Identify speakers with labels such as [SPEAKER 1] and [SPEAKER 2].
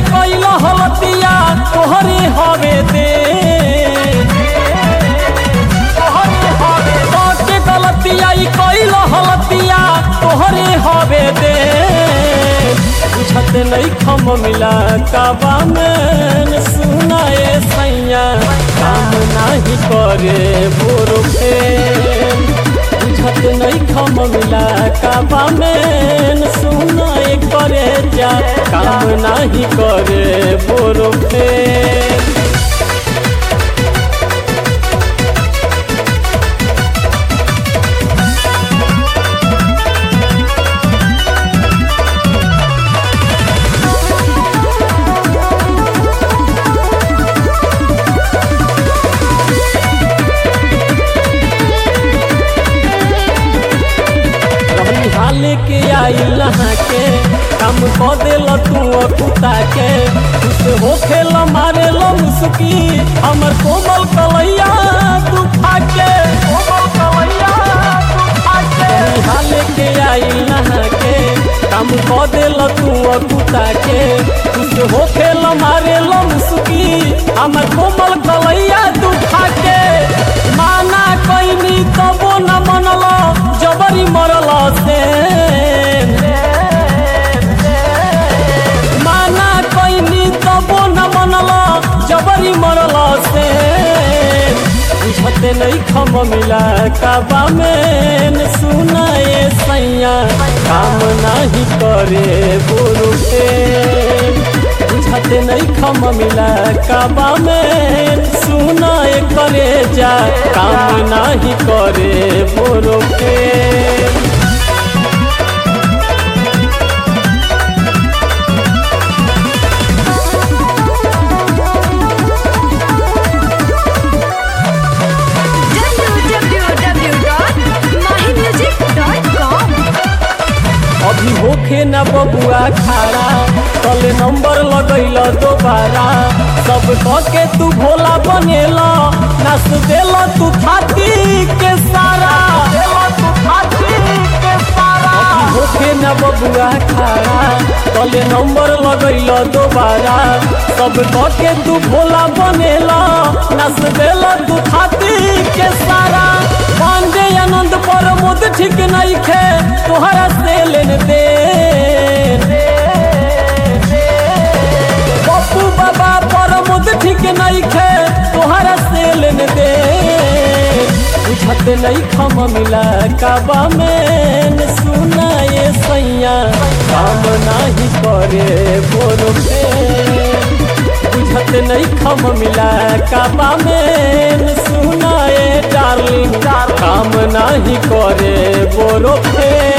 [SPEAKER 1] कैल हलतिया तोहरे हवे दे के गलतिया ई कैल हलतिया तोहरे हवे दे बुझत नहीं खम मिला काबा में सुनाए सैया काम नहीं करे बोरो फेन बुझत नहीं खम मिला काबा में सुनाए करे जा काम नहीं करे बोरो फेन रहनी हाले के आई लहा के काम क देल तू कुता के खुश हो खेल मारे लो मुस्की हमर कोमल कलैया तू फाके कोमल कलैया तू फाके रहनी हाले के आई लहा के काम क देल तू कुता के खुश हो खेल मारे लो मुस्की हमर कोमल कलैया तू फाके माना कैनी तबो न मनल जबरी मरल से माना कैनी तबो न मनल जबरी मरल से बुझते नहीं खम मिला काबा में सुनाए सैया काम नहीं करे बोरू के बुझते नहीं खम मिला काबा में सुनाए करे जा काम नहीं करे बोरो के
[SPEAKER 2] www.mymusic.com
[SPEAKER 1] अभी होखे न बबुआ खारा तले नंबर लगैल दोबारा सब कह के तू भोला बनेला नाच देला तू थाती के सारा तू थाती के सारा अभी होखे न बबुआ खारा तले नंबर लगैल दोबारा सब कह के तू भोला बनेला नाच देला तू थाती के सारा पांडे आनंद पर मुद ठीक नहीं खे तोहरा से लेन दे पप्पू बाबा पर मुद ठीक नहीं खे तोहरा से लेन दे बुझत नहीं खम मिला काबा में सुनाए सैया काम नहीं करे बोलो बुझत नहीं खम मिला काबा में सुनाए डार्लिंग काम नहीं करे बोरो फे